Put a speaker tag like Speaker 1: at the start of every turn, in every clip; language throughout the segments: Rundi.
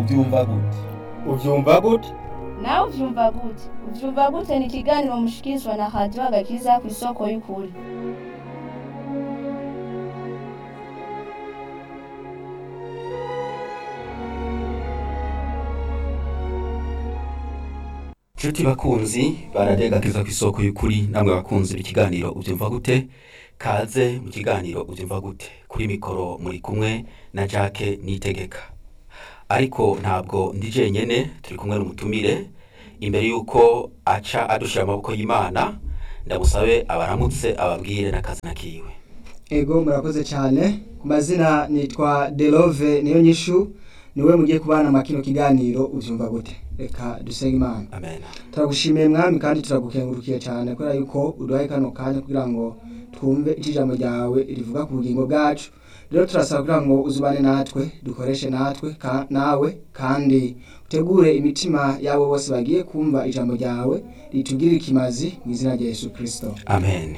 Speaker 1: ubyumva gute
Speaker 2: ubyumva gute
Speaker 3: nawe uvyumva gute uvyumva gute ni ikiganiro mushikirizwa na radiyo agakiza ku isoko y'ukuri
Speaker 4: nshuti bakunzi baradegakiza ku isoko y'ukuri namwe bakunzi b'ikiganiro ubyumva gute kaze mu kiganiro ubyumva gute kuri mikoro muri kumwe na jacques nitegeka ariko ntabwo ndi jenyene turi kumwe n'umutumire imbere y'uko aca adushira amaboko y'imana ndamusabe abaramutse ababwire n'akazina kiwe
Speaker 5: ego murakoze cyane ku mazina nitwa delove niyo nyishu niwe mugiye kubana mu kino kiganiro ubyumva gute reka dusenge imana
Speaker 4: amen
Speaker 5: turagushimiye mwami kandi turagukengurukiye cyane kubera yuko uduhaye kano kanya kugira ngo twumve icyo ijambo ryawe rivuga ku bugingo bwacu rero turasaba kugira ngo uzubane natwe dukoreshe natwe ka- nawe kandi utegure imitima yabo bose bagiye kumva ijambo ryawe ritugirire ikimazi mu izina rya yesu kirisito
Speaker 4: amen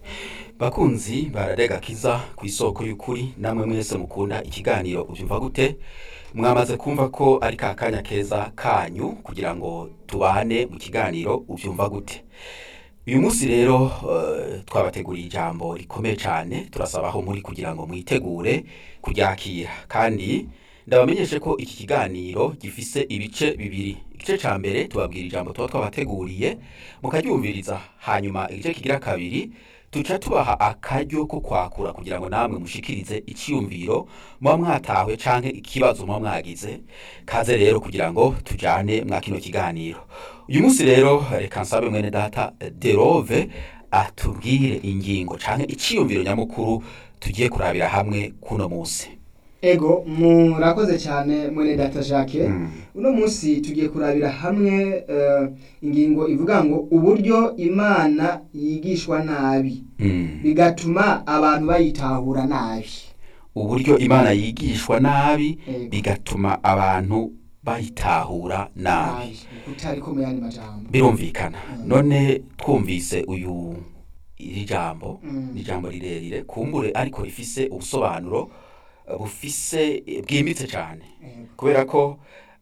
Speaker 4: bakunzi baradegakiza ku isoko y'ukuri namwe mwese mukunda ikiganiro ubyumva gute mwamaze kumva ko ari ka kanya keza kanyu kugira ngo tubane mu kiganiro ubyumva gute uyu munsi rero eh, twabateguriye ijambo rikomeye cyane turasaba aho muri kugira ngo mwitegure kuryakira kandi ndabamenyeshe ko iki kiganiro gifise ibice bibiri igice cya mbere tubabwira ijambo tuba twabateguriye mukaryumviriza hanyuma igice kigira kabiri tuca tubaha akaryo ko kwakura kugira ngo namwe mushikirize icyiyumviro muba mwatawe canke ikibazo muba mwagize kaze rero kugira ngo tujane mwa kino kiganiro uyu munsi rero reka nsabe mwene data derove atubwire ingingo canke icyiyumviro nyamukuru tugiye kurabira hamwe kuno munsi
Speaker 5: ego murakoze cyane mwene data jacques uno munsi tugiye kurabira hamwe eh, ingingo ivuga ngo uburyo imana yigishwa nabi
Speaker 4: Mm.
Speaker 5: bigatuma abantu bayitahura nabi
Speaker 4: uburyo imana yigishwa nabi
Speaker 5: Ego.
Speaker 4: bigatuma abantu bayitahura nabi
Speaker 5: utari ko mu yandi majambo
Speaker 4: birumvikana none twumvise uyu iri jambo
Speaker 5: Mm.
Speaker 4: ni ijambo rirerire kumbure ariko rifise ubusobanuro eh, bufise eh, bwimbitse cyane
Speaker 5: Ego.
Speaker 4: kubera ko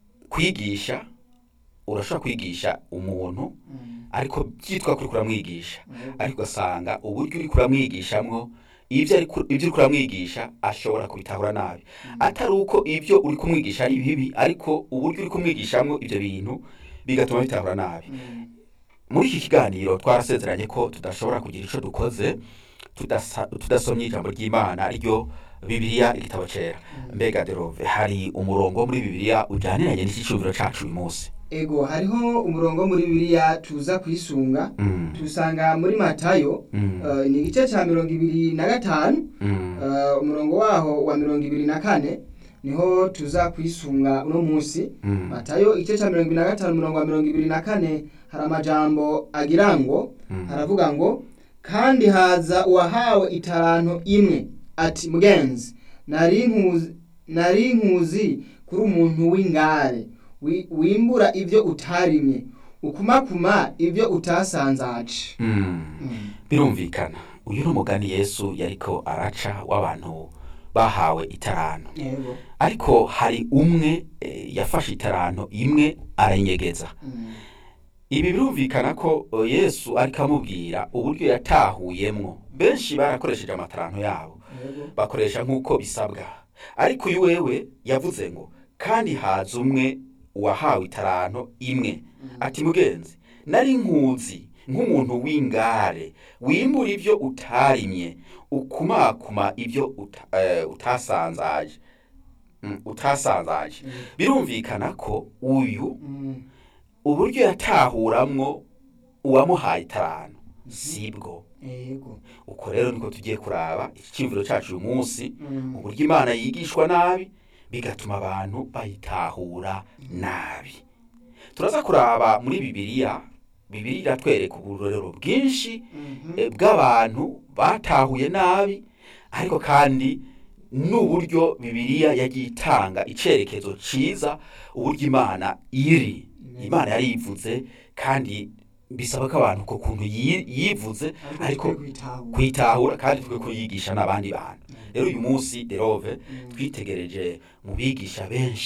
Speaker 4: kwigisha urashobora kwigisha umuntu
Speaker 5: Mm.
Speaker 4: ariko byitwa kuri kuramwigisha
Speaker 5: Ego.
Speaker 4: ariko ugasanga uburyo uri kuramwigishamwo ibyo ari ku- ibyo uri kuramwigisha ashobora kubitahura nabi atari uko ibyo uri kumwigisha ari bibi ariko uburyo uri kumwigishamwo ibyo bintu bigatuma bitahura nabi
Speaker 5: Mm.
Speaker 4: muri iki kiganiro twarasezeranye ko tudashobora kugira icyo dukoze tudasa- tudasomye ijambo ry'imana ryo bibiliya igitabo cyera mbega derove hari umurongo muri bibiliya ujyaniranye n'iki cyumviro cyacu uyu munsi
Speaker 5: ego hariho umurongo muri bibiliya tuza kwisunga
Speaker 4: Mm,
Speaker 5: tusanga muri matayo
Speaker 4: mm,
Speaker 5: eh, ni igice cya mirongo ibiri na gatanu
Speaker 4: mm,
Speaker 5: eh, umurongo waho wa mirongo ibiri na kane niho tuza kwisunga uno munsi
Speaker 4: mm,
Speaker 5: matayo igice cya mirongo ibiri na gatanu umurongo wa mirongo ibiri na kane hari amajambo agira ngo
Speaker 4: Mm.
Speaker 5: haravuga ngo kandi haza uwahawe itaranto imwe ati mugenzi nari nkuzi nari nkuzi kuri umuntu w'ingare wi- wimbura ibyo utarimye ukumakuma ibyo utasanzaje
Speaker 4: mm. birumvikana uyu ni umugani yesu yariko araca w'abantu bahawe itaranto
Speaker 5: yego
Speaker 4: ariko hari umwe eh, yafashe itaranto imwe arayinyegeza
Speaker 5: Mm.
Speaker 4: ibi birumvikana ko eh, yesu ariko amubwira uburyo yatahuyemwo benshi barakoresheje amataranto yabo
Speaker 5: yego
Speaker 4: bakoresha nk'uko bisabwa ariko uyu wewe yavuze ngo kandi haza umwe uwahawe itaranto imwe ati mugenzi nari nkuzi nk'umuntu w'ingare wimbura ibyo utarimye ukumakuma ibyo uta, eh, utasanzaje Mm, utasanzaje birumvikana ko uyu
Speaker 5: Mm.
Speaker 4: uburyo yatahuramwo uwamuhaye itaranto sibwo
Speaker 5: yego
Speaker 4: uko rero niko tugiye kuraba iki cyumviro cyacu uyu munsi
Speaker 5: Mm.
Speaker 4: uburyo imana yigishwa nabi bigatuma abantu bayitahura nabi turaza kuraba muri bibiliya bibiliya iratwereka uburorero bwinshi
Speaker 5: Mhm.
Speaker 4: eh, bw'abantu batahuye nabi ariko kandi n'uburyo bibiliya yagiye itanga icyerekezo cyiza uburyo imana iri imana yari yivuze kandi bisaba ko abantu ku kuntu yi- yivuze ariko
Speaker 5: twe kwitahura.
Speaker 4: kwitahura kandi twe kuyigisha n'abandi bantu rero uyu munsi derove twitegereje mu bigisha benshi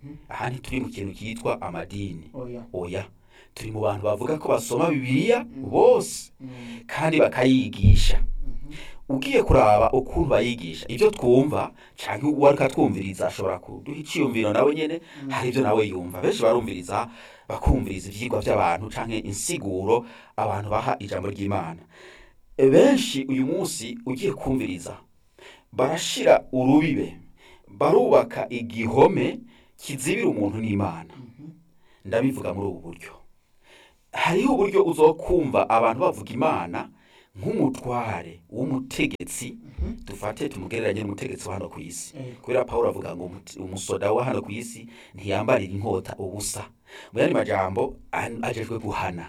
Speaker 4: aha ntituri mu kintu cyitwa amadini
Speaker 5: oya
Speaker 4: oya turi mu bantu bavuga ko basoma bibiliya bose kandi bakayigisha ugiye kuraba ukuntu bayigisha ibyo twumva cyangwa uwo ariko atwumviriza ashobora kuduha icyiyumviro nawe nyine hari ibyo nawe yumva benshi barumviriza bakumviriza ibyigwa by'abantu cyangwa insiguro abantu baha ijambo ry'imana E, benshi uyu munsi ugiye kumviriza barashira urubibe barubaka igihome kizibira umuntu n'imana ndabivuga muri ubu buryo hariho uburyo uzokumva abantu bavuga imana nk'umutware w'umutegetsi dufate tumugereranye n'umutegetsi wa hano ku isi
Speaker 5: Yego.
Speaker 4: kubera pawulo avuga ngo umuti- umusoda wa hano ku isi ntiyambarira inkota ubusa mu yandi majambo an- ajejwe guhana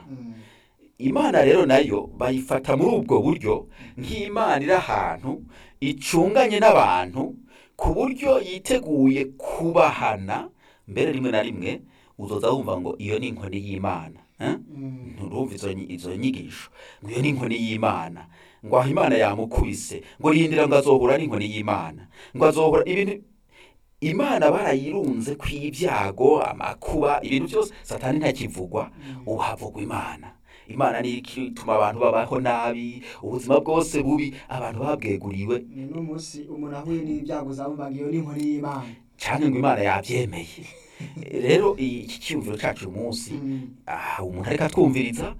Speaker 4: imana rero nayo bayifata muri ubwo buryo nk'imana iri ahantu icunganye n'abantu ku buryo yiteguye kubahana mbere rimwe na rimwe uzoza wumva ngo iyo ni inkoni y'imana eh? nturumva izo nyi- izo nyigisho ngo iyo ni inkoni y'imana ngo aho imana yamukubise ngo rindira ngo azohura n'inkoni y'imana ngo azohura ibintu imana barayirunze ku ibyago amakuba ibintu byose satani ntakivugwa ubu havugwa imana imana niyo ituma abantu babaho nabi ubuzima bwose bubi abantu babweguriwe
Speaker 5: ni n'umunsi umuntu ahuye n'ibyago zabumvaga iyo ni inkoni y'imana
Speaker 4: cyangwa ngo imana yabyemeye rero iki cyiyumviro cyacu uyu munsi aha umuntu ariko atwumviriza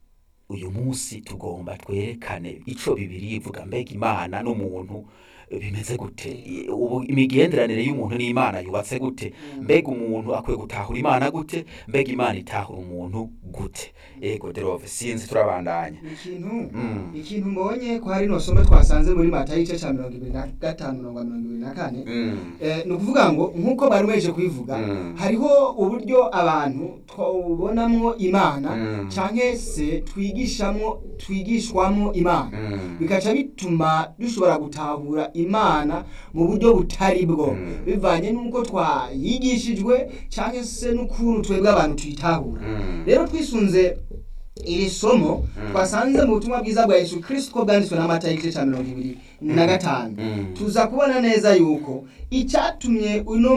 Speaker 4: uyu munsi tugomba twerekane icyo bibiri ivuga mbega imana n'umuntu bimeze gute ubu imigenderanire y'umuntu n'imana yubatse gute mbega umuntu akwiye gutahura imana gute mbega imana itahura umuntu gute ego derove sinzi turabandanya
Speaker 5: ikintu
Speaker 4: Mm.
Speaker 5: ikintu mbonye ko hari no somo twasanze muri mata y'igice cya mirongo ibiri na gatanu mirongo mirongo ibiri na kane
Speaker 4: Mm.
Speaker 5: Eh, ni ukuvuga ngo nk'uko bari beje kubivuga
Speaker 4: Mm.
Speaker 5: hariho uburyo abantu twabonamwo imana
Speaker 4: Mm.
Speaker 5: cyangwa se twigishamwo twigishwamo imana
Speaker 4: Mm.
Speaker 5: bikaca bituma dushobora gutahura imana mu buryo butari bwo
Speaker 4: Mm.
Speaker 5: bivanye n'uko twayigishijwe cyangwa se n'ukuntu twebwe abantu tuyitahura
Speaker 4: Mm.
Speaker 5: rero twisunze iri somo
Speaker 4: Mm.
Speaker 5: twasanze mu butumwa bwiza bwa yesu kirisito ko bwanditswe n'amata y'igice cya mirongo ibiri na gatanu
Speaker 4: Mm.
Speaker 5: tuza kubona neza yuko icyatumye uno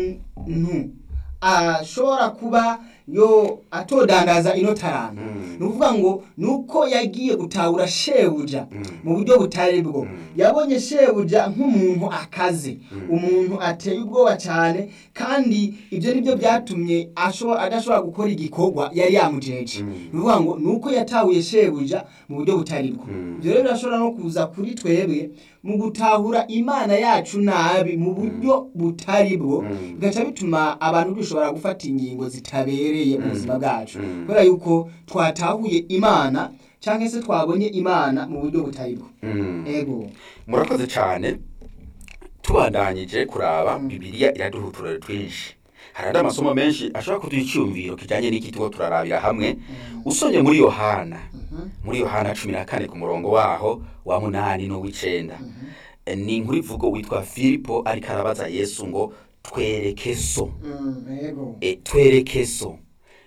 Speaker 5: muntu ashobora kuba yo atodandaza ino taranta
Speaker 4: Mm.
Speaker 5: ni ukuvuga ngo ni uko yagiye gutahura shebuja
Speaker 4: Mm.
Speaker 5: mu buryo butari bwo
Speaker 4: Mm.
Speaker 5: yabonye shebuja nk'umuntu akaze
Speaker 4: Mm.
Speaker 5: umuntu ateye ubwoba cyane kandi ibyo ni byo byatumye asho- adashobora gukora igikorwa yari yamujeje
Speaker 4: Mm.
Speaker 5: ni ukuvuga ngo ni uko yatahuye shebuja mu buryo butari bwo
Speaker 4: Mm.
Speaker 5: ibyo rero birashobora no kuza kuri twebwe mu gutahura imana yacu nabi mu buryo butari bwo
Speaker 4: Mm.
Speaker 5: bigaca bituma abantu dushobora gufata ingingo zitabereye mu
Speaker 4: Mm.
Speaker 5: buzima bwacu
Speaker 4: Mm.
Speaker 5: kubera yuko twatahuye imana cyangwa se twabonye imana mu buryo butari bwo
Speaker 4: Mm.
Speaker 5: ego
Speaker 4: murakoze cyane tubandanyije kuraba
Speaker 5: Mm.
Speaker 4: bibiliya iraduha uturere twinshi hari andi amasomo menshi ashobora kuduha icyumviro kijyanye n'iki tuba turarabira hamwe usomye muri yohana muri yohana cumi na kane ku murongo waho wa munani n'uw'icenda Eh, ni inkuru ivuga witwa filipo ariko arabaza yesu ngo twereke so
Speaker 5: Mm, ego
Speaker 4: e, twereke so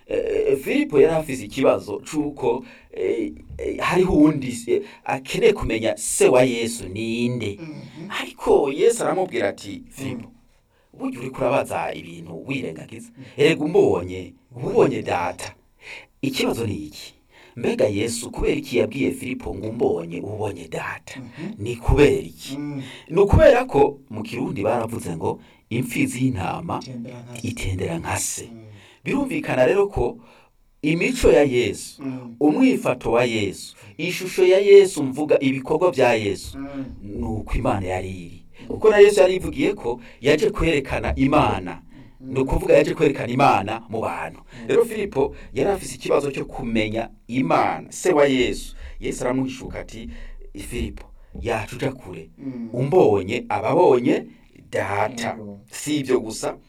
Speaker 4: e, filipo yari afise ikibazo c'uko e, e, hariho uwundi e, akeneye kumenya se wa yesu ninde ariko yesu aramubwira ati filipo burya uriko urabaza ibintu wirengagiza erega umbonye uba ubonye data ikibazo ni iki mbega yesu kubera iki yabwiye filipo ngo umbonye uba ubonye data ni kubera iki
Speaker 5: Mm,
Speaker 4: ni ukubera ko mu kirundi baravuze ngo imfizi y'intama
Speaker 5: tembera nka se.
Speaker 4: itendera nka se
Speaker 5: Mm,
Speaker 4: birumvikana rero ko imico ya yesu
Speaker 5: mm,
Speaker 4: umwifato wa yesu ishusho ya yesu mvuga ibikorwa bya yesu
Speaker 5: mm,
Speaker 4: ni uko imana yari iri kuko na yesu yari yivugiye ko yaje kwerekana imana ni ukuvuga yaje kwerekana imana mu bantu rero filipo yari afise ikibazo cyo kumenya imana se wa yesu yesu aramuhishuka ati filipo yacu uja kure
Speaker 5: mm.
Speaker 4: umbonye ababonye data
Speaker 5: Yego.
Speaker 4: si ibyo gusa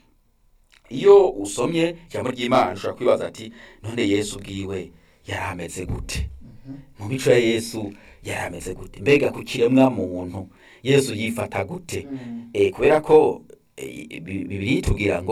Speaker 4: iyo usomye ijambo ry'imana ushobora kwibaza ati none yesu ubwiwe yari ameze gute mu mico ya yesu yari ameze gute mbega ku kiremwa muntu yesu yifata gute
Speaker 5: Mm,
Speaker 4: e, kubera ko e, Bi- bibiliya itubwira ngo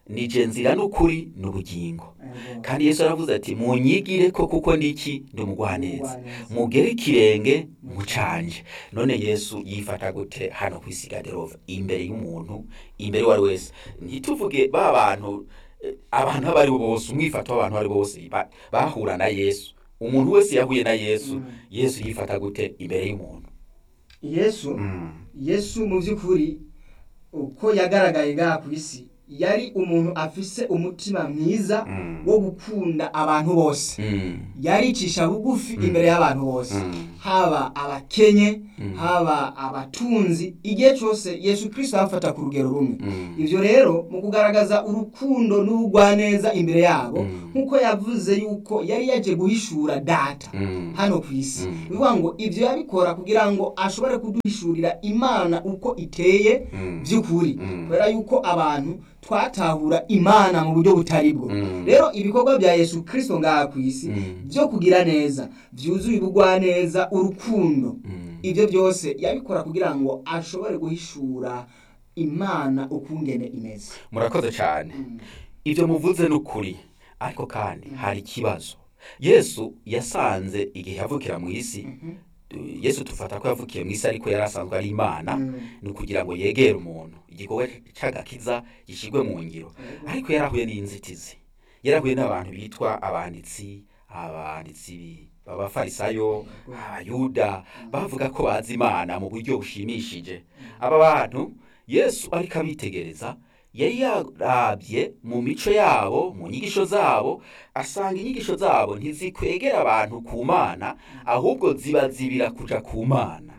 Speaker 4: nije nzira n'ukuri n'ubugingo kandi yesu aravuze ati munyigire ko kuko ndiki ndi umugwaneza mugere ikirenge mucanje none yesu yifata gute hano ku isi gaderove imbere y'umuntu imbere uwo ari wese ntituvuge ba bantu eh, abantu abo ari bo bose umwifato w'abantu abo ari bo bose ba- bahura na yesu umuntu wese yahuye na yesu yesu yifata gute imbere y'umuntu
Speaker 5: yesu
Speaker 4: Mm.
Speaker 5: yesu mu by'ukuri uko yagaragaye ngaha ku isi yari umuntu afise umutima mwiza
Speaker 4: Mm.
Speaker 5: wo gukunda abantu bose
Speaker 4: Mm.
Speaker 5: yaricisha bugufi imbere y'abantu bose
Speaker 4: Mm.
Speaker 5: haba abakenye
Speaker 4: Mm.
Speaker 5: haba abatunzi igihe cyose yesu kirisito abafata ku rugero rumwe
Speaker 4: Mm.
Speaker 5: ibyo rero mu kugaragaza urukundo n'ubugwaneza imbere yabo
Speaker 4: Mm.
Speaker 5: nk'uko yavuze yuko yari yaje guhishura data
Speaker 4: Mm.
Speaker 5: hano ku isi
Speaker 4: Mm.
Speaker 5: ni ukuvuga ngo ibyo yabikora kugira ngo ashobore kuduhishurira imana uko iteye
Speaker 4: Mm.
Speaker 5: by'ukuri
Speaker 4: Mm.
Speaker 5: kubera yuko abantu twatahura imana mu buryo butari bwo
Speaker 4: Mm.
Speaker 5: rero ibikorwa bya yesu kirisito ngaha ku isi
Speaker 4: Mm.
Speaker 5: byo kugira neza byuzuye ubugwaneza urukundo
Speaker 4: Mm.
Speaker 5: ibyo byose yabikora kugira ngo ashobore guhishura imana ukungene imeze
Speaker 4: murakoze cyane ibyo muvuze ni ukuri ariko kandi hari ikibazo yesu yasanze igihe yavukira mu isi yesu tufata ko yavukiye mu isi ariko yari asanzwe ari imana ni ukugira ngo yegere umuntu igikorwa cy'agakiza gishyirwe mu ngiro ariko yarahuye n'inzitizi yarahuye n'abantu bitwa abanditsi abanditsi b'abafarisayo abayuda bavuga ko bazi imana mu buryo bushimishije aba bantu yesu ariko abitegereza yari yarabye mu mico yabo mu nyigisho zabo asanga inyigisho zabo ntizikwegera abantu ku mana ahubwo zibazibira kuja ku mana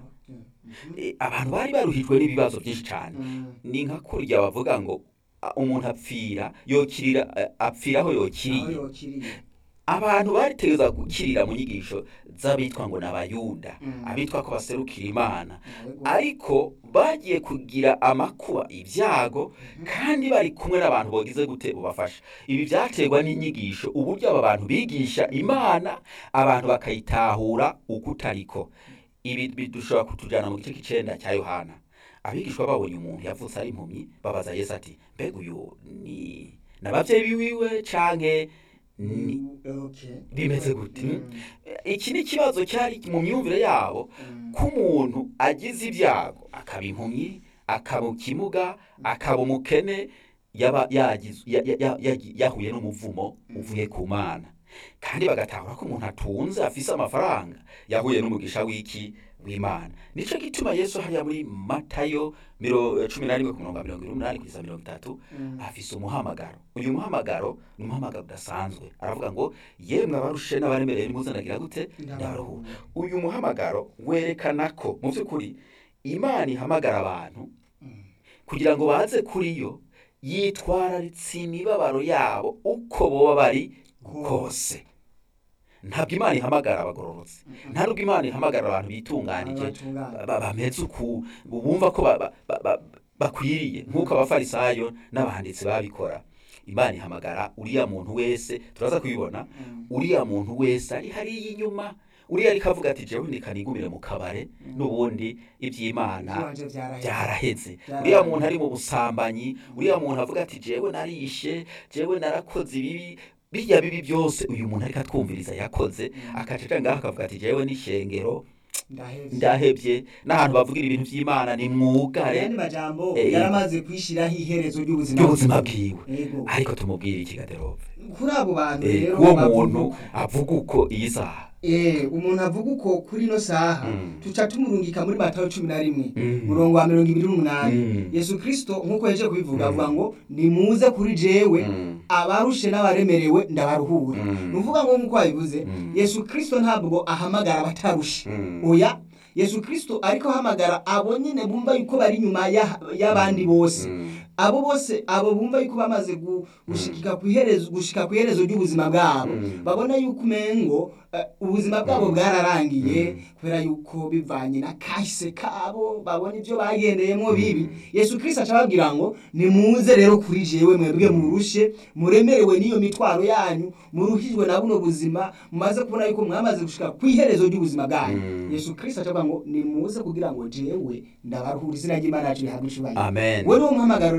Speaker 4: E, abantu bari baruhijwe n'ibibazo byinshi cyane ni nka kurya bavuga ngo a, umuntu apfira yokirira a- apfira aho yokiriye abantu baritegereza gukirira mu nyigisho z'abitwa ngo ni abayuda
Speaker 5: Mm.
Speaker 4: abitwa ko baserukira imana ariko bagiye kugira amakuba ibyago kandi bari kumwe n'abantu bogize gute bubafasha ibi byaterwa n'inyigisho uburyo aba bantu bigisha imana abantu bakayitahura uko utariko ibi bidushobora kutujyana mu gice cy'icenda cya yohana abigishwa babonye umuntu yavutse ari impumyi babaza yesu ati mbega uyu ni n'ababyeyi biwiwe canke ni bimeze gute iki ni ikibazo cyari mu myumvire yabo ko umuntu agize ibyago akaba impumyi akaba ikimuga akaba umukene yaba yagize ya- ya- ya- ya- yahuye n'umuvumo uvuye ku mana kandi bagatahura ko umuntu atunze afise amafaranga yahuye n'umugisha w'iki w'imana nico gituma yesu hariya muri matayo miro cumi na rimwe ku murongo wa mirongo irindwi n'umunani kugeza mirongo itatu afise umuhamagaro uyu muhamagaro ni umuhamagaro udasanzwe aravuga ngo yemwe abarushe n'abaremereye nimuzanagira gute ndabaruhura uyu muhamagaro werekana ko mu by'ukuri imana ihamagara abantu kugira ngo baze kuri yo yitwararitse imibabaro yabo uko boba bari kose ntabwo imana ihamagara abagororotse nta nubwo imana ihamagara abantu bitunganije ba- ba- bameze uku bumva ko ba- ba- ba- ba- bakwiriye nk'uko abafarisayo n'abanditsi babikora imana ihamagara uriya muntu wese turaza kubibona uriya muntu wese ari hariya inyuma uriya ariko avuga ati jewe ndikanigumire mu kabare n'ubundi iby'imana byaraheze uriya muntu ari mu busambanyi uriya muntu avuga ati jewe narishe jewe narakoze ibibi birya bibi byose uyu muntu ariko atwumviriza yakoze akaca ngaho akavuga ati jewe n'ishengero ndahebye n'ahantu bavugira ibintu by'imana ni mwugare
Speaker 5: ayandi majambo
Speaker 4: Eh,
Speaker 5: yaramaze kwishiraho iherezo ry'ubuzima
Speaker 4: ry'ubuzima bwiwe
Speaker 5: Yego.
Speaker 4: ariko tumubwire iki gaderove
Speaker 5: kuri abo bantu
Speaker 4: Eh,
Speaker 5: rero
Speaker 4: uwo
Speaker 5: bavuga
Speaker 4: muntu
Speaker 5: uko.
Speaker 4: avuga uko iyi saha
Speaker 5: Eh, umuntu avuga uko kuri ino saha
Speaker 4: Mm.
Speaker 5: tuca tumurungika muri matayo cumi na rimwe
Speaker 4: Mm.
Speaker 5: murongo wa mirongo ibiri n'umunani
Speaker 4: Mm.
Speaker 5: yesu kirisito nk'uko yaje kubivuga
Speaker 4: Mm.
Speaker 5: avuga ngo nimuze kuri jewe
Speaker 4: Mm.
Speaker 5: abarushe n'abaremerewe ndabaruhura
Speaker 4: Mm.
Speaker 5: ni ukuvuga ngo nk'uko wabivuze
Speaker 4: Mm.
Speaker 5: yesu kirisito ntabwo ahamagara abatarushe
Speaker 4: Mm.
Speaker 5: oya yesu kirisito ariko ahamagara abo nyine bumva yuko bari inyuma ya- y'abandi bose
Speaker 4: Mm.
Speaker 5: abo bose abo bumva yuko bamaze gu- gushikika ku iherezo gushika ku iherezo ry'ubuzima bwabo
Speaker 4: Mm.
Speaker 5: babona yuko umengo eh, ubuzima bwabo bwararangiye kubera yuko bivanye na kahise kabo babona ibyo bagendeyemo bibi yesu kirisito aca ababwira ngo nimuze rero kuri jewe mwebwe murushe muremerewe n'iyo mitwaro yanyu muruhijwe na buno buzima mumaze kubona yuko mwamaze gushika ku iherezo ry'ubuzima bwanyu
Speaker 4: Mm.
Speaker 5: yesu kirisito aca avuga ngo nimuze kugira ngo jewe ndabaruhura izina ry'imana yacu rihabwe icubahiro
Speaker 4: amen
Speaker 5: we niwo muhamagaro rero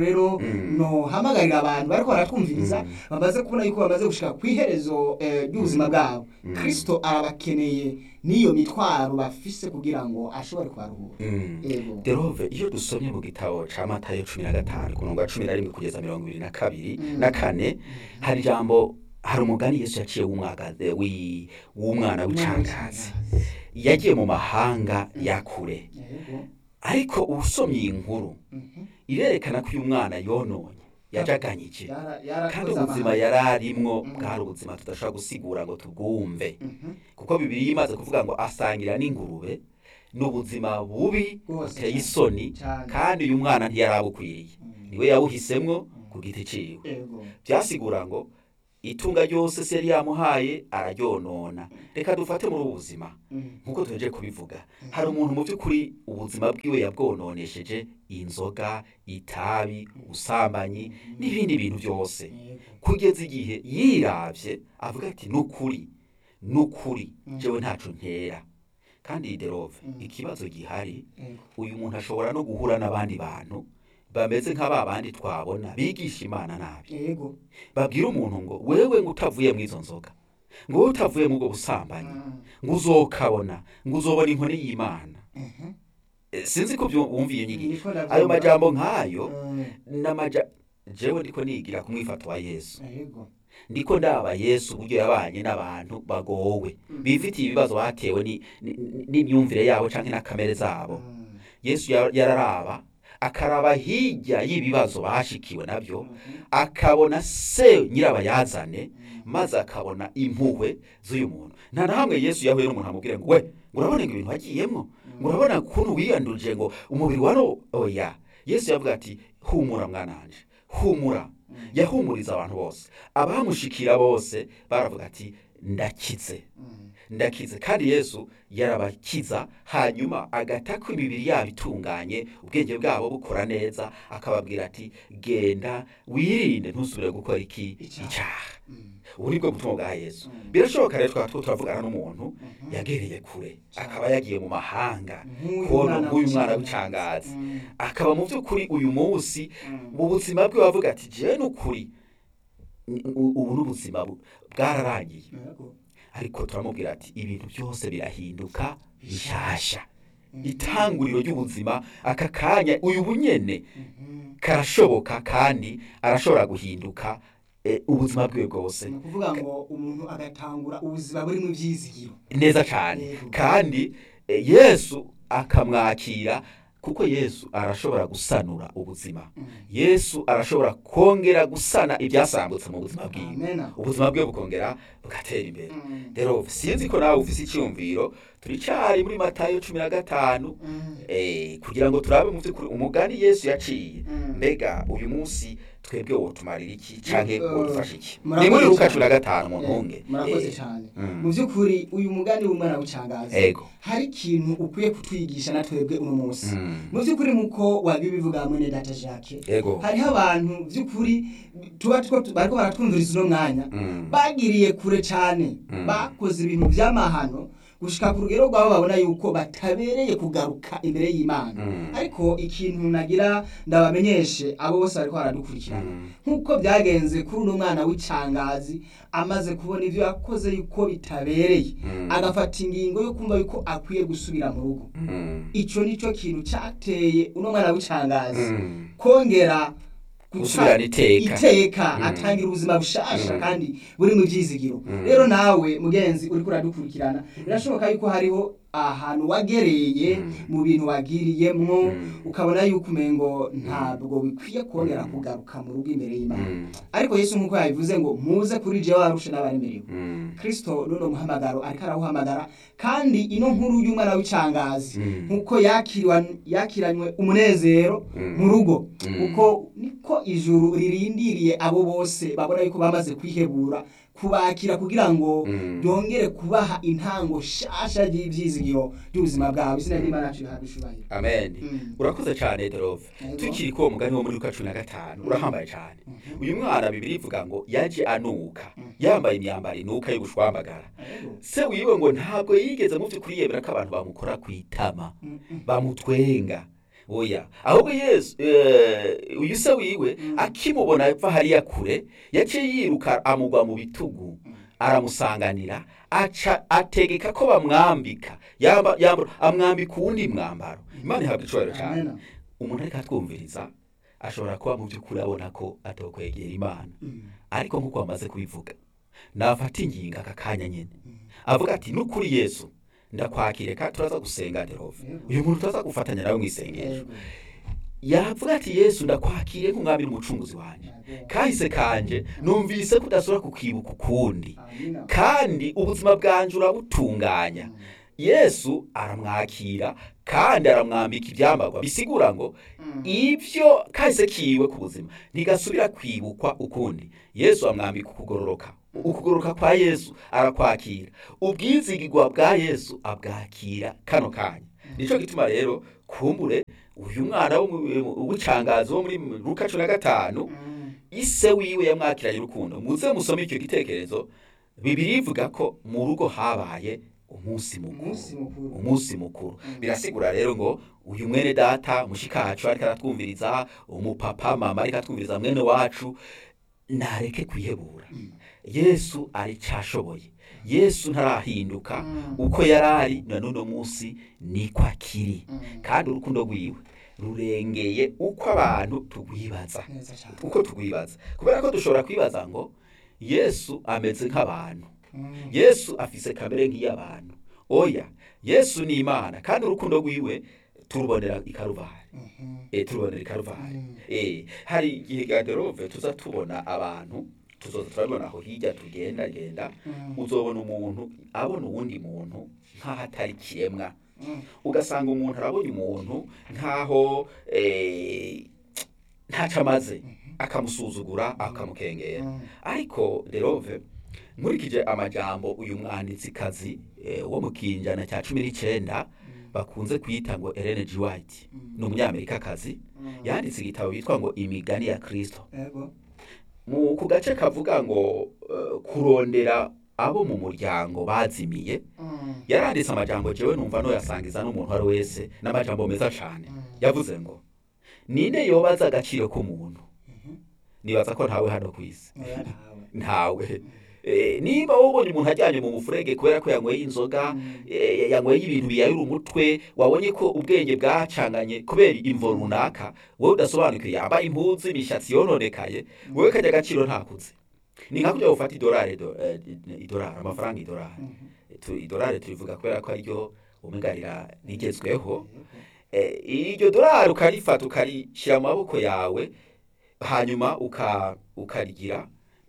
Speaker 5: rero
Speaker 4: Mm.
Speaker 5: nohamagarira abantu bariko baratwumviriza
Speaker 4: Mm.
Speaker 5: bamaze kubona yuko bamaze gushika ku iherezo eh, ry'ubuzima bwabo
Speaker 4: Mm.
Speaker 5: kristo arabakeneye n'iyo mitwaro bafise kugira ngo ashobore kubaruhura
Speaker 4: Mm.
Speaker 5: Yego.
Speaker 4: derove iyo dusomye mu gitabo ca matayo cumi na gatanu ku murongo wa cumi na rimwe kugeza mirongo ibiri na kabiri
Speaker 5: Mm.
Speaker 4: na kane hari ijambo hari umugani yesu yaciye w'umwagaze wi- w'umwana w'icangazi yagiye mu mahanga ya kure
Speaker 5: Yego.
Speaker 4: ariko usomye iyi nkuru
Speaker 5: Mhm.
Speaker 4: irerekana ko uyu mwana yononye yajaganyije
Speaker 5: Yara- yarakoze
Speaker 4: kandi ubuzima
Speaker 5: amahano.
Speaker 4: yari arimwo
Speaker 5: Mm.
Speaker 4: bwari ubuzima tudashobora gusigura ngo tubwumve
Speaker 5: Mhm.
Speaker 4: kuko bibiri imaze kuvuga ngo asangira n'ingurube ni ubuzima bubi
Speaker 5: Bwose
Speaker 4: buteye
Speaker 5: cyane.
Speaker 4: isoni
Speaker 5: Cyane.
Speaker 4: kandi uyu mwana ntiyari abukwiriye
Speaker 5: Mm.
Speaker 4: niwe yabuhisemwo ku giti ciwe
Speaker 5: Yego.
Speaker 4: byasigura ngo itunga ryose se yari yamuhaye araryonona reka dufate muri ubu buzima
Speaker 5: Mm.
Speaker 4: nk'uko tuheje kubivuga hari umuntu mu by'ukuri ubuzima bwiwe yabwononesheje inzoga itabi ubusambanyi n'ibindi bintu byose
Speaker 5: Yego.
Speaker 4: kugeza igihe yiravye avuga ati nukuri nukuri
Speaker 5: Mm.
Speaker 4: jewe ntaco ntera kandi derove
Speaker 5: Mm.
Speaker 4: ikibazo gihari
Speaker 5: Yego.
Speaker 4: uyu muntu ashobora no guhura n'abandi bantu bameze nka ba bandi twabona bigisha imana nabi
Speaker 5: Yego.
Speaker 4: babwira umuntu ngo wewe ngo utavuye mu izo nzoga ngo wowe utavuye mu ubwo busambanyi
Speaker 5: Mm.
Speaker 4: ngo uzokabona ngo uzobona inkoni y'imana
Speaker 5: Mhm.
Speaker 4: Eh, sinzi ko byo- wumva iyo nyigisho
Speaker 5: Niko ndavyumva.
Speaker 4: ayo majambo nk'ayo
Speaker 5: Mm.
Speaker 4: n'amaja jewe ndiko nigira ku mwifato wa yesu
Speaker 5: Yego.
Speaker 4: ndiko ndaba yesu uburyo yabanye n'abantu bagowe bifitiye ibibazo batewe ni- ni- ni- n'imyumvire yabo canke na kamere zabo
Speaker 5: Mm.
Speaker 4: yesu ya- yararaba akaraba hirya y'ibibazo bashikiwe nabyo
Speaker 5: Mhm.
Speaker 4: akabona se nyirabayazane maze akabona impuhwe z'uyu muntu nta na hamwe yesu yahuye n'umuntu amubwire ngo we ngo urabona ngo ibintu wagiyemo ngo urabona ukuntu wiyandurije ngo umubiri wari oya yesu yavuga ati humura mwananje humura yahumuriza abantu bose abamushikira bose baravuga ati ndakize
Speaker 5: Mm.
Speaker 4: ndakize kandi yesu yarabakiza hanyuma agatako imibiri yabo itunganye ubwenge bwabo bukora neza akababwira ati genda wirinde ntusubire gukora iki
Speaker 5: Icyaha.
Speaker 4: icyaha
Speaker 5: Mm.
Speaker 4: ubu ni bwo butumwa bwa yesu
Speaker 5: Mm.
Speaker 4: birashoboka rero twaba turiko turavugana n'umuntu
Speaker 5: Mhm.
Speaker 4: yagereye kure
Speaker 5: Cyane.
Speaker 4: akaba yagiye mu mahanga
Speaker 5: Nk'uyu
Speaker 4: kubona
Speaker 5: mwana
Speaker 4: nk'uyu mwana
Speaker 5: w'icangazi.
Speaker 4: w'icangazi
Speaker 5: Mm.
Speaker 4: akaba mu by'ukuri uyu munsi
Speaker 5: Mm.
Speaker 4: mu buzima bwe bavuga ati jewe n'ukuri u- ubu n'ubuzima bu- bwararangiye
Speaker 5: Yego.
Speaker 4: ariko turamubwira ati ibintu byose birahinduka bishasha
Speaker 5: Mhm.
Speaker 4: itanguriro ry'ubuzima aka kanya uyu bunyene
Speaker 5: Mhm.
Speaker 4: karashoboka kandi arashobora guhinduka eh, ubuzima bwiwe bwose
Speaker 5: ni ukuvuga ngo umuntu agatangura ubuzima burimo ibyizigiro
Speaker 4: neza cyane
Speaker 5: Yego.
Speaker 4: kandi eh, yesu akamwakira kuko yesu arashobora gusanura ubuzima
Speaker 5: Mm.
Speaker 4: yesu arashobora kongera gusana ibyasambutse mu buzima bwiwe
Speaker 5: Amena.
Speaker 4: ubuzima bwe bukongera bugatera imbere
Speaker 5: Mm.
Speaker 4: rero sinzi ko nawe ufise icyumviro turicyari muri matayo cumi na gatanu
Speaker 5: Mm.
Speaker 4: eh, kugira ngo turabe mu by'ukuri umugani yesu yaciye
Speaker 5: Mm.
Speaker 4: mbega uyu munsi twebwe wotumarira iki canke
Speaker 5: Eh,
Speaker 4: wodufasha iki
Speaker 5: murakoze
Speaker 4: ni muri luka
Speaker 5: cyane.
Speaker 4: cumi na gatanu mu
Speaker 5: Eh,
Speaker 4: ntunge
Speaker 5: murakoze
Speaker 4: Eh,
Speaker 5: cyane
Speaker 4: mm.
Speaker 5: mu by'ukuri uyu mugani w'umwana w'icangazi
Speaker 4: ego
Speaker 5: hari ikintu ukwiye kutwigisha na twebwe uno munsi
Speaker 4: Mm.
Speaker 5: mu by'ukuri muko wabibivuga mwene data jacques
Speaker 4: ego
Speaker 5: hariho abantu by'ukuri tuba two- bariko baratwumviriza uno mwanya
Speaker 4: Mm.
Speaker 5: bagiriye kure cyane
Speaker 4: Mm.
Speaker 5: bakoze ibintu by'amahano gushika ku rugero rwabo babona yuko batabereye kugaruka imbere y'imana
Speaker 4: Mm.
Speaker 5: ariko ikintu nagira ndabamenyeshe abo bose bariko baradukurikirana
Speaker 4: Mm.
Speaker 5: nk'uko byagenze kuri uno mwana w'icangazi amaze kubona ibyo yakoze yuko bitabereye
Speaker 4: Mm.
Speaker 5: agafata ingingo yo kumva yuko akwiye gusubira mu rugo
Speaker 4: Mm.
Speaker 5: ico nico kintu cateye uno mwana w'icangazi
Speaker 4: Mm.
Speaker 5: kongera guca
Speaker 4: gusubirana iteka
Speaker 5: iteka
Speaker 4: Mm.
Speaker 5: atangira ubuzima bushasha
Speaker 4: Mm.
Speaker 5: kandi buri mu byizigiro
Speaker 4: Mm.
Speaker 5: rero nawe mugenzi uriko uradukurikirana birashoboka yuko hariho ahantu wagereye
Speaker 4: Mm.
Speaker 5: mu bintu wagiriyemwo
Speaker 4: Mm.
Speaker 5: ukabona yuko umengo ntabwo bikwiye kongera
Speaker 4: Mm.
Speaker 5: kugaruka mu rugo imbere y'imana
Speaker 4: Mm.
Speaker 5: ariko yesu nk'uko yabivuze ngo muze kuri jewe warushe n'abaremerewe
Speaker 4: Mm.
Speaker 5: kristo nuno muhamagaro ariko arawuhamagara kandi ino nkuru y'umwana w'icangazi
Speaker 4: Mm.
Speaker 5: nk'uko yakiriwa- yakiranywe umunezero
Speaker 4: Mm.
Speaker 5: mu rugo
Speaker 4: Mm.
Speaker 5: kuko niko ijuru ririndiriye abo bose babona yuko bamaze kwihebura kubakira kugira ngo
Speaker 4: Mm.
Speaker 5: ryongere kubaha intango shasha ry'ivyizigiro by'ubuzima bwabo izina ry'imana yacu rihabwa icubahiro
Speaker 4: amen
Speaker 5: Mm.
Speaker 4: urakoze cyane derove
Speaker 5: Yego.
Speaker 4: tukiri ko mugani wo muri luka cumi na gatanu urahambaye cyane
Speaker 5: Mhm.
Speaker 4: uyu mwana bibiri ivuga ngo yaje anuka
Speaker 5: Mhm.
Speaker 4: yambaye imyambaro inuka y'ubushwambagara
Speaker 5: Yego.
Speaker 4: se wiwe ngo ntabwo yigeze mu by'ukuri yemera ko abantu bamukora ku itama
Speaker 5: Mm, mm.
Speaker 4: bamutwenga oya ahubwo yesu eh, uyu se wiwe akimubona ava hariya kure yaciye yiruka amugwa mu bitugu aramusanganira aca ategeka ko bamwambika yamba, yamba, amwambika uwundi mwambaro imana ihabwa icubahiro cyane
Speaker 5: Amen.
Speaker 4: umuntu ariko atwumviriza ashobora kuba mu by'ukuri abona ko atokwegera imana ariko nk'uko bamaze kubivuga nafata ingingo aka kanya nyine avuga ati n'ukuri yesu ndakwakire kandi turaza gusenga derove uyu muntu turaza gufatanya nawe mu isengesho
Speaker 5: Yego.
Speaker 4: yavuga ati yesu ndakwakiriye nk'umwami n'umucunguzi wanjye kahise kanje numvise ko udashobora kukibuka ukundi
Speaker 5: Amina.
Speaker 4: kandi ubuzima bwanjye urabutunganya yesu aramwakira kandi aramwambika ibyambarwa bisigura ngo ibyo kahise kiwe ku buzima ntigasubira kwibukwa ukundi yesu amwambika ukugororoka ukugororoka kwa yesu arakwakira ubwizigirwa bwa yesu abwakira kano kanya nicyo gituma rero kumbure uyu mwana wo mu- w'icangazi wo muri luka cumi na gatanu ise wiwe yamwakiranye urukundo muze musome icyo gitekerezo bibiri ivuga ko mu rugo habaye umunsi mukuru
Speaker 5: Umunsi mukuru.
Speaker 4: umunsi mukuru birasigura rero ngo uyu mwene data mushikacu ariko aratwumviriza umupapa mama ariko atwumviriza mwene wacu nareke kwihebura yesu aricashoboye yesu ntarahinduka uko yari ari na n'uno munsi niko akiri kandi urukundo rwiwe rurengeye uko abantu tugwibaza
Speaker 5: Neza cyane.
Speaker 4: uko tugwibaza kubera ko dushobora kwibaza ngo yesu ameze nk'abantu
Speaker 5: Mm.
Speaker 4: yesu afise kamere nk'iy'abantu oya yesu ni imana kandi urukundo rwiwe turubonera i karuvari
Speaker 5: Mhm.
Speaker 4: e, turubonera i karuvari
Speaker 5: Mm.
Speaker 4: e, hari igihe gaderove tuza tubona abantu tuzoza turabibona aho hirya tugenda genda
Speaker 5: Mm.
Speaker 4: uzobona umuntu abona uwundi muntu nk'aho atari kiremwa
Speaker 5: Mm.
Speaker 4: ugasanga umuntu arabonye umuntu nk'aho eh, ntacyo amaze akamusuzugura akamukengera
Speaker 5: Mm.
Speaker 4: ariko derove nkurikije amajambo uyu mwanditsikazi eh, wo mu kinjana cya cumi n'icyenda bakunze kwita ngo Ellen G. White ni umunyamerikakazi yanditse igitabo bitwa ngo imigani ya kirisito
Speaker 5: Yego.
Speaker 4: mu ku gace kavuga ngo eh, kurondera abo mu muryango bazimiye
Speaker 5: Mm.
Speaker 4: yaranditse amajambo jewe numva noyasangiza n'umuntu uwo ari we wese n'amajambo meza cyane
Speaker 5: Mm.
Speaker 4: yavuze ngo ninde yobaza agaciro k'umuntu nibaza ko ntawe hano ku isi
Speaker 5: Oya ntawe.
Speaker 4: ntawe Eh, niba wabonye umuntu ajyanye mu mufurege kubera ko yanyweye inzoga eh, yanyweye ibintu biyayura umutwe wabonye ko ubwenge bwacanganye kubera imvo runaka wowe udasobanukiwe yambaye impuzu imishatsi yononekaye wowe kajya agaciro ntakuze ni nka kujya gufata idolari do- eh, idolari amafaranga idolari Tu- idolari turivuga kubera ko ariryo umengarira rigezweho Eh, iryo dolari ukarifata ukarishyira mu maboko yawe hanyuma uka ukarigira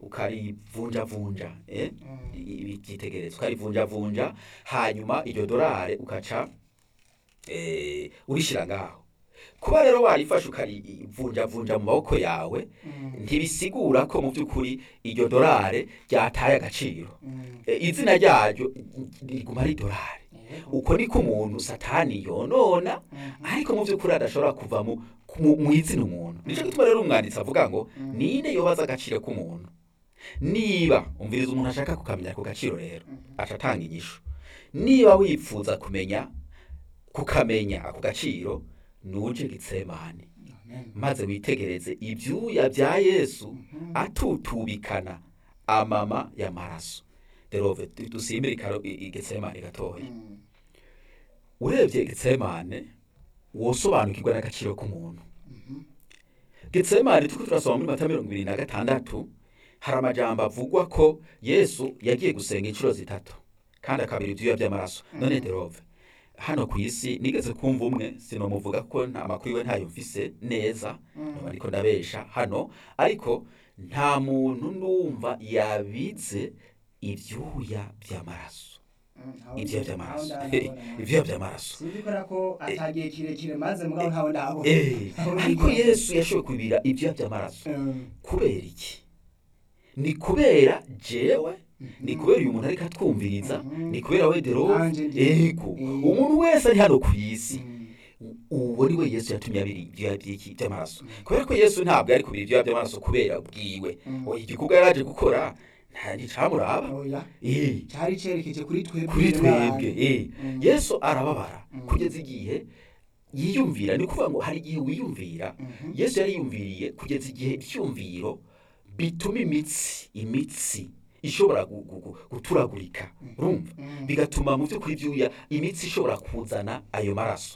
Speaker 4: ukarivunjavunja eh? ibi byitegereza ukarivunjavunja hanyuma iryo dolari ukaca eh, urishyira ngaho kuba rero warifashe ukarivunjavunja mu maboko yawe ntibisigura ko mu by'ukuri iryo dolari ryataye agaciro Eh, izina ryaryo riguma ari dolari uko niko umuntu satani yonona ariko mu by'ukuri adashobora kuva mu mu- mu izina umuntu nicyo gituma rero umwanditsi avuga ngo ninde yobaza agaciro k'umuntu niba umviriza umuntu ashaka kukamenya ako gaciro rero aca atanga inyishu niba wifuza kumenya kukamenya ako gaciro nuje gitsemane maze witegereze ibyuya bya yesu atutubikana amama y'amaraso derove dusimbire ikaro- i- i- getsemane gatoya urebye getsemane wosobanukirwa n'agaciro k'umuntu getsemane turiko turasoma muri mata mirongo ibiri na gatandatu hari amajambo avugwa ko yesu yagiye gusenga inshuro zitatu kandi akabira ibyuya by'amaraso none derove hano ku isi nigeze kumva umwe sinomuvuga ko nta makuru iwe ntayo mfise neza noba ariko ndabesha hano ariko nta muntu numva yabize ibyuya by'amaraso ibyuya by'amaraso ibyuya by'amaraso
Speaker 5: sinzikora ko atagiye kirekire maze mugabo ntawe ndabona
Speaker 4: Eh, ariko yesu yashoboye kubira ibyuya by'amaraso
Speaker 5: Mm.
Speaker 4: kubera iki ni kubera jewe ni kubera uyu muntu ariko atwumviriza ni kubera we derove
Speaker 5: Nanje ndi-
Speaker 4: ego
Speaker 5: Eh.
Speaker 4: umuntu wese ari hano ku isi
Speaker 5: Mm.
Speaker 4: uwo ni we yesu yatumye abira ibyuya by'iki by'amaraso kubera ko yesu ntabwo yari kubira ibyuya by'amaraso kubera bwiwe oya igikorwa yari aje gukora nta nticamuraba
Speaker 5: oya
Speaker 4: Eh,
Speaker 5: cyari cyerekeje kuri twebwe
Speaker 4: kuri
Speaker 5: n'abantu.
Speaker 4: twebwe eh.
Speaker 5: Mm.
Speaker 4: yesu arababara kugeza igihe yiyumvira ni ukuvuga ngo hari igihe wiyumvira
Speaker 5: Mhm.
Speaker 4: yesu yari yiyumviriye kugeza igihe icyumviro bituma imitsi imitsi ishobora gu- gu- gu- guturagurika urumva
Speaker 5: Mhm.
Speaker 4: bigatuma mu by'ukuri byuya imitsi ishobora kuzana ayo maraso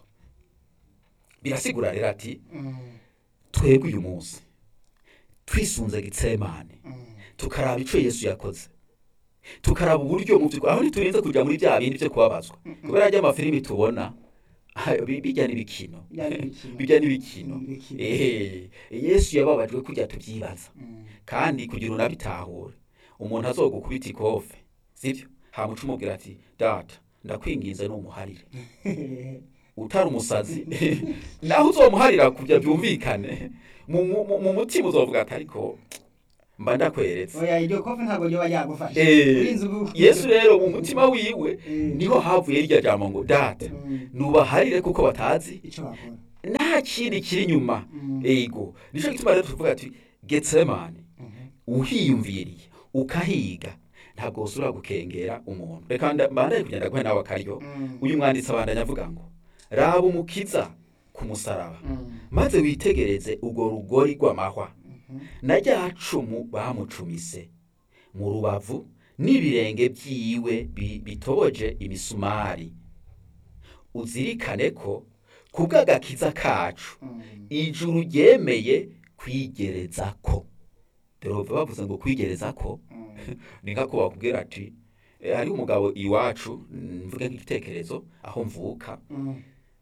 Speaker 4: birasigura rero ati
Speaker 5: Mhm.
Speaker 4: twebwe uyu munsi twisunze gitsemane
Speaker 5: Mhm.
Speaker 4: tukaraba icyo yesu yakoze tukaraba uburyo mu by'ukuri aho ntiturinze kujya muri bya bindi byo kubabazwa kubera ajya amafilimi tubona bi- bijya n'ibikino
Speaker 5: Bijya n'ibikino.
Speaker 4: bijya n'ibikino
Speaker 5: N'ibikino.
Speaker 4: Eh, yesu yababajwe kujya tubyibaza
Speaker 5: Mhm.
Speaker 4: kandi kugira unabitahure umuntu azogukubita ikofe sibyo hamuca umubwira ati data ndakwinginze numuharire utari umusazi naho uzomuharira kujya byumvikane mu, mu, mu- mu mutima uzovuga ati ariko mba ndakweretse
Speaker 5: oya iryo kofi ntabwo ryoba ryagufashe
Speaker 4: Eh,
Speaker 5: Urinze ubu-
Speaker 4: yesu rero mu mutima wiwe
Speaker 5: Eh.
Speaker 4: niho havuye irya jambo ngo data
Speaker 5: Mhm.
Speaker 4: nubaharire kuko batazi
Speaker 5: icyo bakora
Speaker 4: nta kindi kiri inyuma
Speaker 5: Mm.
Speaker 4: ego nicyo gituma rero tuvuga ati getsemani
Speaker 5: Mhm.
Speaker 4: uhiyumviriye ukahiga ntabwo usubira gukengera umuntu reka nda- mbandanye kugenda guhe nawe akaryo
Speaker 5: Mm.
Speaker 4: uyu mwanditsi abandanya avuga ngo raba umukiza ku musaraba
Speaker 5: Mm.
Speaker 4: maze witegereze urwo rugori rw'amahwa
Speaker 5: Mhm.
Speaker 4: na rya cumu bamucumise mu rubavu n'ibirenge byiwe bi- bitoboje imisumari uzirikane ko ku bw'agakiza kacu
Speaker 5: Mm.
Speaker 4: ijuru ryemeye kwigereza ko dore bavuze ngo kwigereza ko
Speaker 5: Mm.
Speaker 4: ni nka ko bakubwira ati "Eh, hari umugabo iwacu mm, mvuge nk'igitekerezo aho mvuka
Speaker 5: Mm.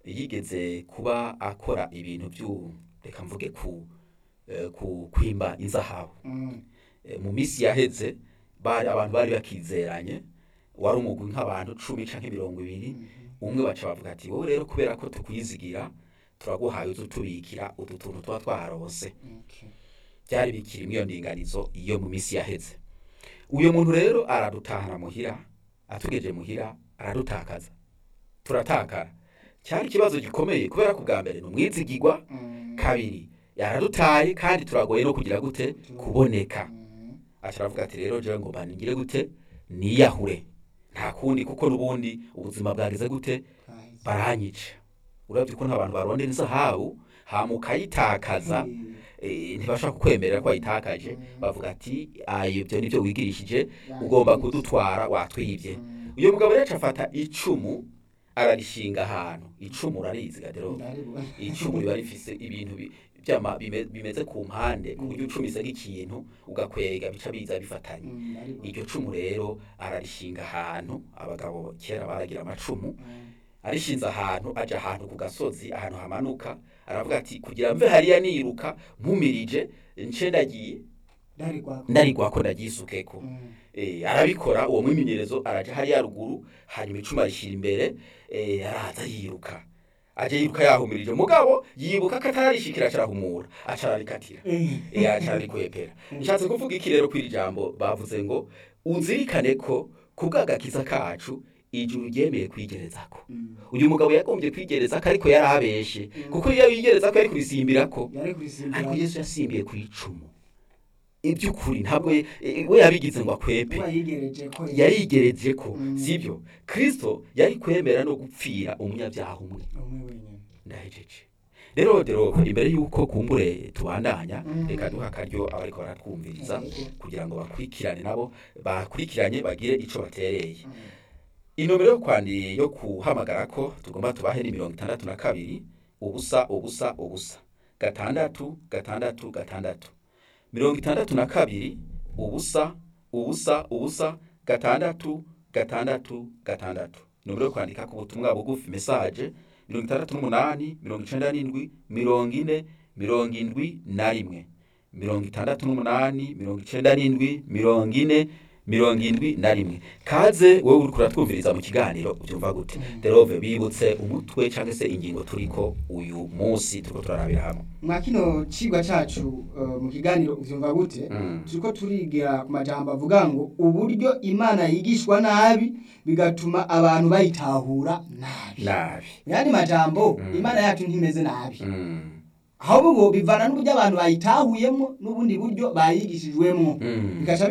Speaker 4: yigeze kuba akora ibintu byu reka mvuge ku eh, ku kwimba inzahabu
Speaker 5: Mm.
Speaker 4: Eh, mu minsi yaheze bari abantu bari bakizeranye wari umugwi nk'abantu cumi canke mirongo ibiri umwe baca bavuga ati wowe rero kubera ko tukwizigira turaguhaye uzutubikira utu tuntu tuba twarose
Speaker 5: Okay.
Speaker 4: byari bikiri iyo ndinganizo iyo mu minsi yaheze uyu muntu rero aradutahana muhira atugeje muhira aradutakaza turatakara cyari ikibazo gikomeye kubera ko bwa mbere ni umwizigigwa
Speaker 5: Mm.
Speaker 4: kabiri yaradutaye kandi turagoye no kugira gute kuboneka
Speaker 5: Mm.
Speaker 4: asharavuga ati rero jewe ngo baningire gute niyahure nta kundi kuko n'ubundi ubuzima bwageze gute
Speaker 5: Kahise.
Speaker 4: baranyica urabye ko nta bantu barondera izahabu hama ukayitakaza
Speaker 5: Mm.
Speaker 4: eh, ntibashaka kukwemerera ko wayitakaje
Speaker 5: Mm.
Speaker 4: bavuga ati "Ah, ibyo nibyo wigirishije ugomba kudutwara watwibye
Speaker 5: Mm.
Speaker 4: uyu mugabo rero afata icumu ararishinga ahantu icumu urarizi gadero
Speaker 5: Ndaribona.
Speaker 4: icumu riba rifise ibintu bi- byama bime- bimeze ku mpande ku buryo ucumise nk'ikintu ugakwega bica biza bifatanye
Speaker 5: Mm. Ndaribona.
Speaker 4: iryo cumu rero ararishinga ahantu abagabo kera baragira amacumu
Speaker 5: Mm.
Speaker 4: arishinze ahantu aja ahantu ku gasozi ahantu hamanuka aravuga ati kugira mve hariya niruka mpumirije nce ndagiye
Speaker 5: Ndarigwako.
Speaker 4: ndarigwako ndaryisukeko
Speaker 5: Mm.
Speaker 4: Eh, arabikora uwo mwimenyerezo araja hariya ruguru hanyuma icuma arishyira imbere eh, araza yiruka aje yiruka yahumirije mugabo yibuka ko atararishikira acarahumura acararikatira
Speaker 5: Eh.
Speaker 4: eh, acararikwepera nshatse kuvuga iki rero kw'iri jambo bavuze ngo uzirikane ko ku bw'agakiza kacu ijuru ryemeye kwigerezako
Speaker 5: Mm.
Speaker 4: uyu mugabo yagombye kwigerezako ariko yarabeshe kuko iyo yigerezako yari kurisimbirako
Speaker 5: Yari kurisimbura.
Speaker 4: ariko yesu yasimbiye ku icumu iby'ukuri ntabwo ye- eh, we yabigize ngo akwepe
Speaker 5: Kuba yigereje ko
Speaker 4: yarigereje ko
Speaker 5: Mm.
Speaker 4: sibyo kristo yari kwemera no gupfira umunyabyaha umwe
Speaker 5: umwe wenyine.
Speaker 4: ndahejeje rero rero imbere y'uko kumbure tubandanya
Speaker 5: Mm.
Speaker 4: reka duha akaryo abariko baratwumviriza
Speaker 5: Yego.
Speaker 4: kugira ngo bakurikirane nabo bakurikiranye bagire ico batereye
Speaker 5: Mm.
Speaker 4: inomero yo kwandi yo kuhamagara ko tugomba tubahe ni mirongo itandatu na kabiri ubusa ubusa ubusa gatandatu gatandatu gatandatu mirongo itandatu na kabiri ubusa ubusa ubusa gatandatu gatandatu gatandatu nomero yo kwandika ku butumwa bugufi mesaje mirongo itandatu n'umunani mirongo icenda n'indwi mirongo ine mirongo indwi na rimwe mirongo itandatu n'umunani mirongo icenda n'indwi mirongo ine mirongo indwi na rimwe kaze wowe uriko uratwumviriza mu kiganiro ubyumva gute derove bibutse umutwe cyangwa se ingingo turiko uyu munsi turiko turarabira hamwe
Speaker 5: mwa kino cigwa cacu uh, mu kiganiro uvyumva gute
Speaker 4: Mm.
Speaker 5: turiko turigira ku majambo avuga ngo uburyo imana yigishwa nabi bigatuma abantu bayitahura nabi
Speaker 4: nabi
Speaker 5: yandi majambo
Speaker 4: Mm.
Speaker 5: imana yacu ntimeze nabi
Speaker 4: Mm.
Speaker 5: ahubwo bivana n'uburyo abantu bayitahuyemo n'ubundi buryo bayigishijwemo
Speaker 4: Mm.
Speaker 5: bigaca